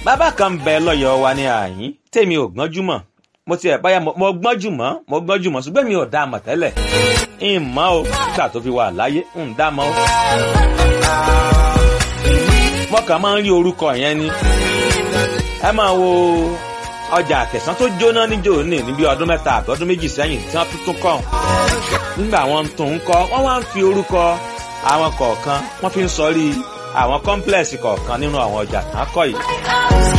bàbá kan ń bẹ lọ́yọ̀ọ́ wa ní àyín tèmi ò gbọ́njú mọ̀ mo ti ẹ̀ báyà mo gbọ́njú mọ́ mo gbọ́njú mọ́ ṣùgbọ́n mi ò dá a mọ̀ tẹ́lẹ̀ ń mọ́ o nígbà tó fi wà láyé ń dá a mọ́ o. mo kàn máa ń rí orúkọ yẹn ni ẹ máa wo ọjà àkẹsán tó jóná níjó ní níbi ọdún mẹ́ta àbí ọdún méjì sẹ́yìn tí wọ́n tuntun kọ́ nígbà wọn tún ń kọ́ wọ́n wá ń fi orúkọ àwọn kọ̀ọ̀kan wọ́n fi ń sọrí àwọn kọ́ńplẹ̀sì kọ̀ọ̀kan nínú àwọn ọjà tán kọ́ yìí.